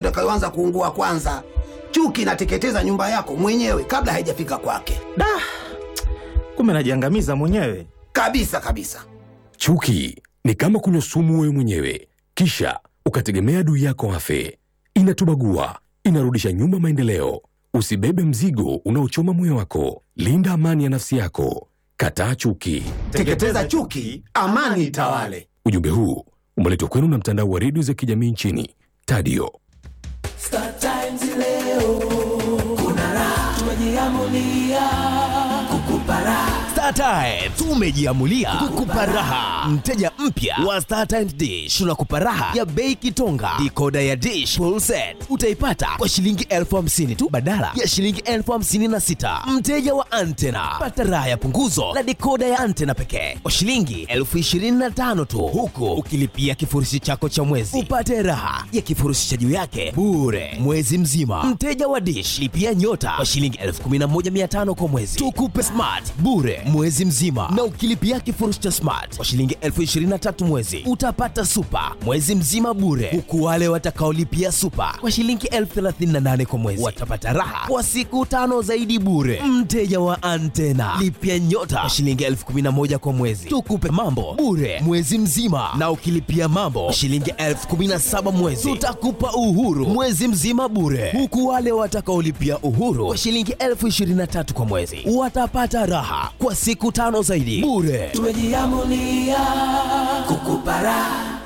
itakayoanza kuungua kwanza. Chuki inateketeza nyumba yako mwenyewe kabla haijafika kwake, Da, kumbe najiangamiza mwenyewe. kabisa kabisa. Chuki ni kama kunywa sumu wewe mwenyewe, kisha ukategemea adui yako afe. Inatubagua, inarudisha nyuma maendeleo. Usibebe mzigo unaochoma moyo wako. Linda amani ya nafsi yako. Kataa chuki. Teketeza chuki, amani itawale. Ujumbe huu umeletwa kwenu na mtandao wa redio za kijamii nchini Tadio. Star Times leo kuna raha, tumejiamulia kukupa raha. Star Times tumejiamulia kukupa raha. Mteja mpya wa Star Times Dish tunakupa raha ya bei kitonga. Dikoda ya Dish full set utaipata kwa shilingi elfu hamsini tu badala ya shilingi elfu hamsini na sita. Mteja wa antena pata raha ya punguzo la dikoda ya antena pekee kwa shilingi elfu ishirini na tano tu, huku ukilipia kifurushi chako cha mwezi upate raha ya kifurushi cha juu yake bure mwezi mzima. Mteja wa Dish lipia nyota kwa shilingi elfu kumi na moja mia tano kwa mwezi, tukupe smart bure mwezi mzima, na ukilipia kifurushi cha smart kwa shilingi elfu ishirini na tatu mwezi utapata super mwezi mzima bure, huku wale watakaolipia super kwa shilingi elfu thelathini na nane kwa mwezi watapata raha kwa siku tano zaidi bure. Mteja wa antena lipia nyota kwa shilingi elfu kumi na moja kwa mwezi, tukupe mambo bure mwezi mzima, na ukilipia mambo kwa shilingi elfu kumi na saba mwezi tutakupa uhuru mwezi mzima bure, huku wale watakaolipia uhuru kwa shilingi elfu ishirini na tatu kwa mwezi watapata raha kwa siku tano zaidi bure. Tumejiamulia kukupa raha.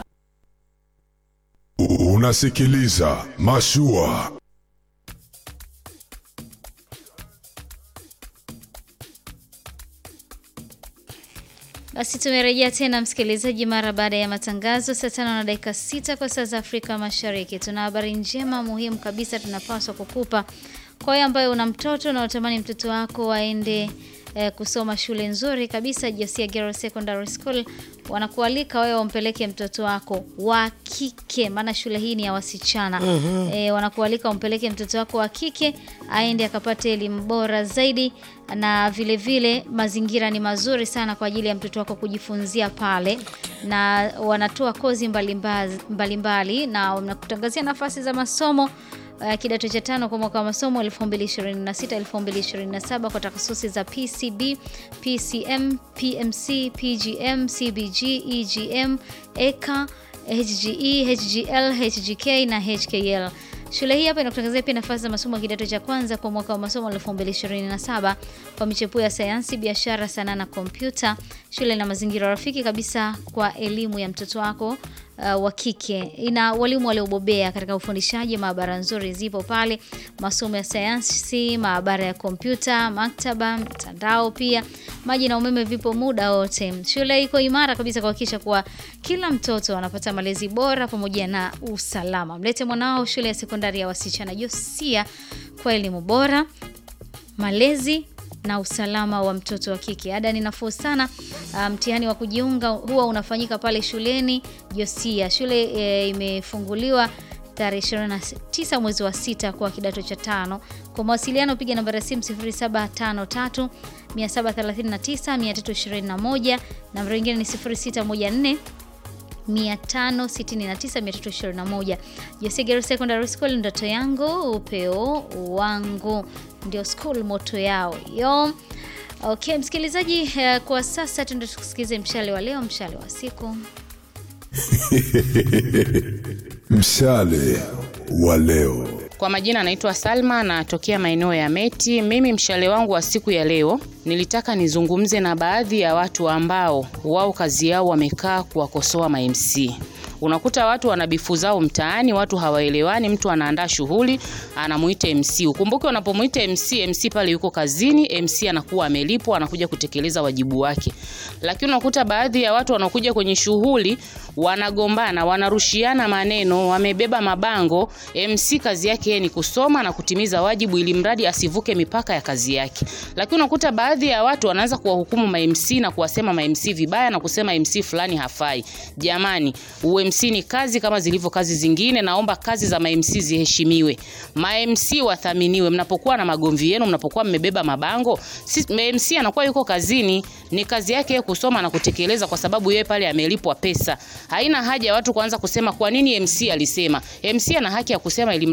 Unasikiliza Mashua. Basi tumerejea tena msikilizaji, mara baada ya matangazo saa tano na dakika sita kwa saa za Afrika Mashariki. Tuna habari njema muhimu kabisa tunapaswa kukupa kwa wewe ambaye una mtoto na unatamani mtoto wako aende eh, kusoma shule nzuri kabisa. Josia Girls Secondary School wanakualika wewe umpeleke mtoto wako wa kike, maana shule hii ni ya wasichana eh, wanakualika umpeleke mtoto wako wa kike aende akapate elimu bora zaidi, na vile vile mazingira ni mazuri sana kwa ajili ya mtoto wako kujifunzia pale, na wanatoa kozi mbalimbali mbalimbali, na wanakutangazia nafasi za masomo uh, kidato cha tano kwa mwaka wa masomo 2026 2027 kwa takasusi za PCB, PCM, PMC, PGM, CBG, EGM, EKA, HGE, HGL, HGK na HKL. Shule hii hapa inakutangazia pia nafasi za masomo ya kidato cha kwanza kwa mwaka wa masomo 2027 kwa michepuo ya sayansi, biashara, sanaa na kompyuta. Shule ina mazingira rafiki kabisa kwa elimu ya mtoto wako uh, wa kike. Ina walimu waliobobea katika ufundishaji, maabara nzuri zipo pale, masomo ya sayansi, maabara ya kompyuta, maktaba, mtandao pia, maji na umeme vipo muda wote. Shule iko imara kabisa kuhakikisha kuwa kila mtoto anapata malezi bora pamoja na usalama. Mlete mwanao shule ya sekondari ya wasichana Josia kwa elimu bora, malezi na usalama wa mtoto wa kike. Ada ni nafuu sana. Ah, Mtihani wa kujiunga huwa unafanyika pale shuleni Josia. Shule e, imefunguliwa tarehe 29 mwezi wa sita kwa kidato cha tano. Kwa mawasiliano piga nambari ya simu 0753 739 321. Namba nyingine ni 0614 569 Josegero Secondary School, ndoto yangu upeo wangu, ndio school moto yao hiyo. Okay, msikilizaji, eh, kwa sasa tuende tusikize mshale wa leo, mshale wa siku. Mshale wa leo. Kwa majina anaitwa Salma, natokea maeneo ya Meti. Mimi mshale wangu wa siku ya leo nilitaka nizungumze na baadhi ya watu ambao wao kazi yao wamekaa kuwakosoa ma MC. Unakuta watu wana bifu zao mtaani, watu hawaelewani, mtu anaandaa shughuli anamuita MC. Ukumbuke unapomuita MC, MC pale yuko kazini, MC anakuwa amelipwa, anakuja kutekeleza wajibu wake. Lakini unakuta baadhi ya watu wanakuja kwenye shughuli wanagombana, wanarushiana maneno, wamebeba mabango. MC kazi yake yeye ni kusoma na kutimiza wajibu ili mradi asivuke mipaka ya kazi yake. Lakini unakuta baadhi ya watu wanaanza kuwahukumu ma MC na kuwasema ma MC vibaya na kusema MC fulani hafai. Jamani, UMC ni kazi kama zilivyo kazi zingine. Naomba kazi za ma MC ziheshimiwe, ma MC wathaminiwe. Mnapokuwa na magomvi yenu, mnapokuwa mmebeba mabango, si, ma MC anakuwa yuko kazini, ni kazi yake yeye kusoma na kutekeleza, kwa sababu yeye pale amelipwa pesa. Haina haja ya watu kuanza kusema kwa nini MC alisema. MC ana haki ya kusema ili